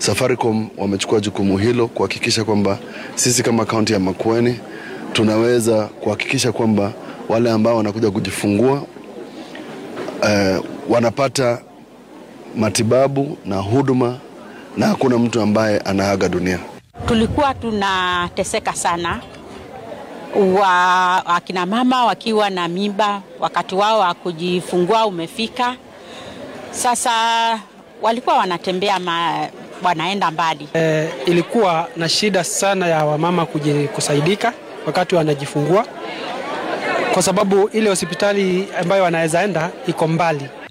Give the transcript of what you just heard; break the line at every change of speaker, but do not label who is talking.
Safaricom wamechukua jukumu hilo kuhakikisha kwamba sisi kama kaunti ya Makueni tunaweza kuhakikisha kwamba wale ambao wanakuja kujifungua eh, wanapata matibabu na huduma na hakuna mtu ambaye anaaga dunia.
Tulikuwa tunateseka sana wa akina mama wakiwa na mimba, wakati wao wa kujifungua umefika. Sasa walikuwa wanatembea ma, wanaenda mbali.
E, ilikuwa na shida sana ya wamama kusaidika wakati wanajifungua, kwa sababu ile hospitali ambayo wanaweza enda iko mbali.